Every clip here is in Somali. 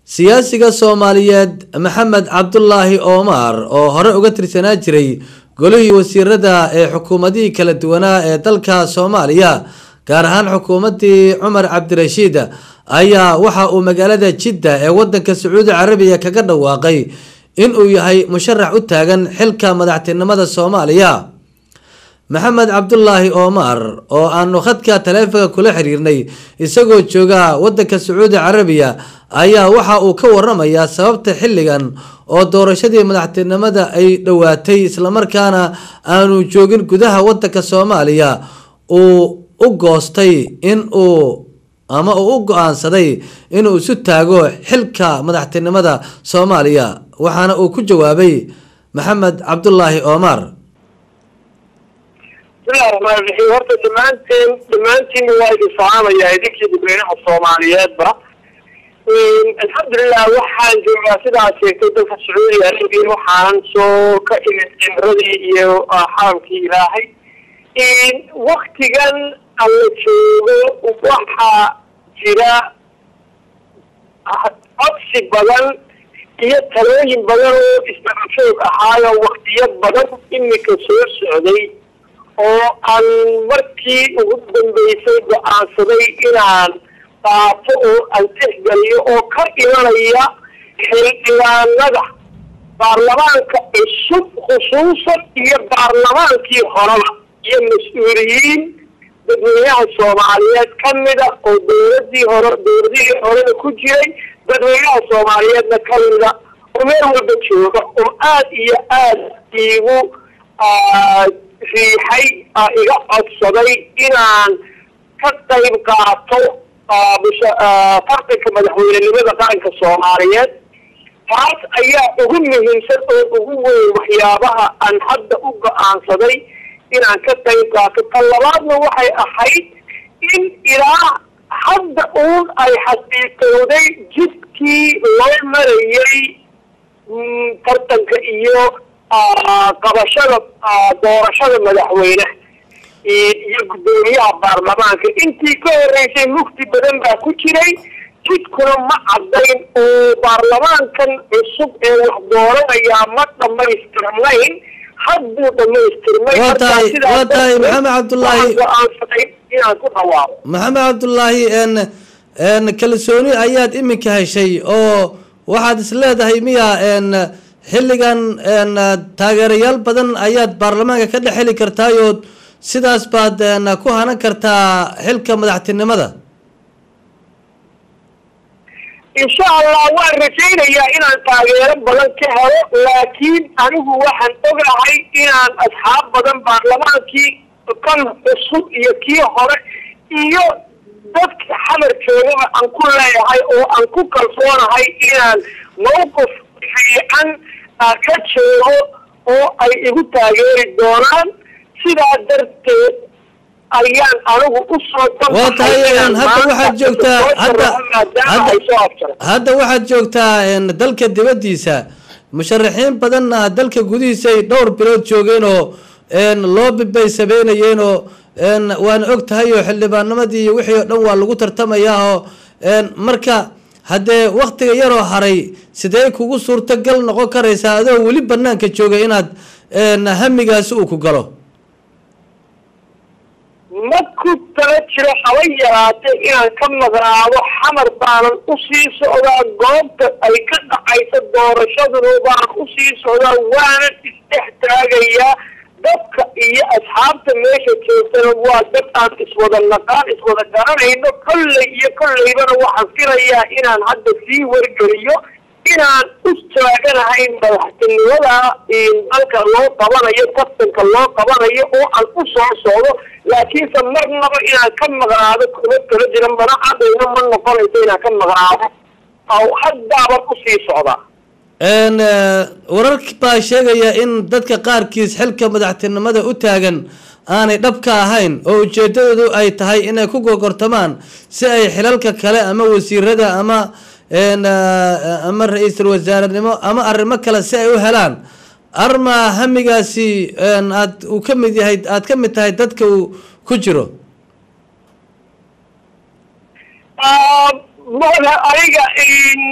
siyaasiga soomaaliyeed maxamed cabdulaahi omar oo hore uga tirsanaa jiray golihii wasiirada ee xukuumadihii kala duwanaa ee dalka soomaaliya gaar ahaan xukuumadii cumar cabdirashiid ayaa waxa uu magaalada jidda ee wadanka sacuudi carabiya kaga dhawaaqay inuu yahay musharax u taagan xilka madaxtinimada soomaaliya maxamed cabdulaahi omar oo aanu khadka taleefonka kula xiriirnay isagoo jooga wadanka sacuudi carabiya ayaa waxa uu ka waramayaa sababta xilligan oo doorashadii madaxtinimada ay dhowaatay islamarkaana aanu joogin gudaha wadanka soomaaliya uu u goostay in uu ama uu u go-aansaday inuu isu taago xilka madaxtinimada soomaaliya waxaana uu ku jawaabay maxamed cabdulaahi omar bismillahi raxmaan raxiim horta dhammaanteen dhammaantiinna waa idin salaamayaa idinkii dadweynaha soomaaliyeedba alxamdulilah waxaan joogaa sidaad sheegtay dalka sacuudi arabiya waxaanan soo ka imid cimradii iyo xaramkii ilaahay waktigan alla joogo waxaa jira codsi badan iyo talooyin badan oo isdhacajoog ahaayo waktiyo badan imika soo socday oo aan markii ugu dambeysay go-aansaday inaan qaato oo aan tixgeliyo oo ka imanaya xildhibaanada baarlamaanka cusub khusuusan iyo baarlamaankii horeba iyo mas-uuliyiin dadweynaha soomaaliyeed ka mida oo dawladii hore dawladihii horena ku jiray dadweynaha soomaaliyeedna ka mida oo meel walba jooga oo aad iyo aad iigu riixay iga codsaday inaan ka qayb qaato tartanka madaxweynenimada qaranka soomaaliyeed taas ayaa ugu muhiimsan oo ugu weyn waxyaabaha aan hadda u go-aansaday inaan ka qayb qaato tan labaadna waxay ahayd in ilaa hadda uun ay xaqiiqowday jidkii loo marayay tartanka iyo qabashada doorashada madaxweyneha iyo guddoomiyaha baarlamaanka intii ka horeysay mugti badan baa ku jiray jidkuna ma caddayn oo baarlamaankan cusub ee wax dooranayaa ma dhamaystirnayn hadduu dhamaystirmay waa tahay waa tahay maxamed cabdulaahi go-aansaday inaan ku dhawaaqo maxamed cabdulaahi n n kalsooni ayaad iminka heshay oo waxaad is leedahay miya n xilligan n taageerayaal badan ayaad baarlamaanka ka dhex heli kartaayood sidaas baad n ku hanan kartaa xilka madaxtinimada insha allah waan rajaynayaa inaan taageero badan ka helo laakiin anigu waxaan ogahay inaan asxaab badan baarlamaankii kan cusub iyo kii hore iyo dadka xamar joogaba aan ku leeyahay oo aan ku kalsoonahay inaan mawqif fiican ka joogo oo ay igu taageeri doonaan sidaa darteed ayaan anigu usoo waa tahay hadda waxaad joogtaa hadda hadda hadda waxaad joogtaa dalka dibaddiisa musharaxiin badanna dalka gudihiisa ay dhowr bilood joogeen oo loobi bay sameynayeen oo waana og tahay oo xildhibaanimadii iyo wixii oo dhan waa lagu tartamayaa oo marka haddee waktiga yaroo haray sidee kugu suurtagal noqon karaysaa adoo weli banaanka jooga inaad hamigaasi uu ku galo ma ku tala jiro haba yaraatee inaan ka maqnaado xamar baanan usii socdaa goobta ay ka dhacayso doorashaduna baan usii socdaa waanan isdhex taagayaa dadka iyo asxaabta meesha joogtana waa dad aan iswada naqaan iswada garanayno kolley iyo kolleybana waxaan filayaa inaan hadda sii wargeliyo inaan u taaganahay madaxtinimada dalka loo qabanayo tartanka loo qabanayo oo aan u soo socdo laakiinse marnaba inaan ka maqnaado kuma kala jira mana cadayna ma noqonayso inaan ka maqnaado haddaaban usii socdaa warar baa sheegaya in dadka qaarkiis xilka madaxtinimada u taagan aanay dhabka ahayn oo ujeedadoodu ay tahay inay ku gogortamaan si ay xilalka kale ama wasiirada ama ama ra-iisul wasaarenimo ama arrimo kale si ay u helaan arma hamigaasi aad uu ka mid yahay aad ka mid tahay dadka uu ku jiro mada aniga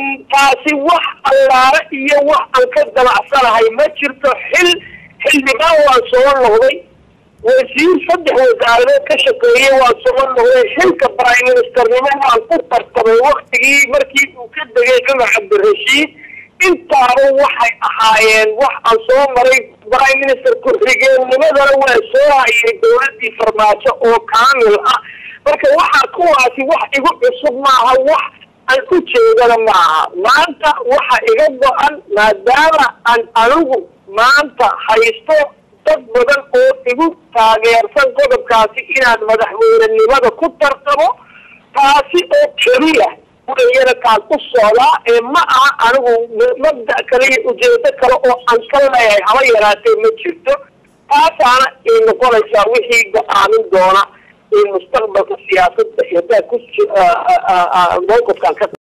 taasi wax allaale iyo wax aan ka danacsanahay ma jirto xil xildhibaan waan soo noqday wasiir saddex wasaaradood ka shaqeeyey waan soo noqday xilka prime ministernimo waan ku tartamay waktigii markii uu ka degay cumar cabdirashiid intaaba waxay ahaayeen wax aan soo maray prime minister ku-xigeennimadana waa soo hayay dawladii farmaajo oo kaamil ah marka waxaa kuwaasi wax igu cusub maaha wax aan u jeedana maaha maanta waxa iga go-an maadaama aan anigu maanta haysto dad badan oo igu taageersan qodobkaasi inaan madaxweynenimada ku tartamo taasi oo keliya wayana kaan u socdaa ee ma aha anigu mabda kale iyo ujeedo kale oo aan ka leeyahay haba yaraatee ma jirto taasaana ay noqonaysaa wixii go-aamin doona in mustaqbalka siyaasadda iyo daa ku mowqifkaan ka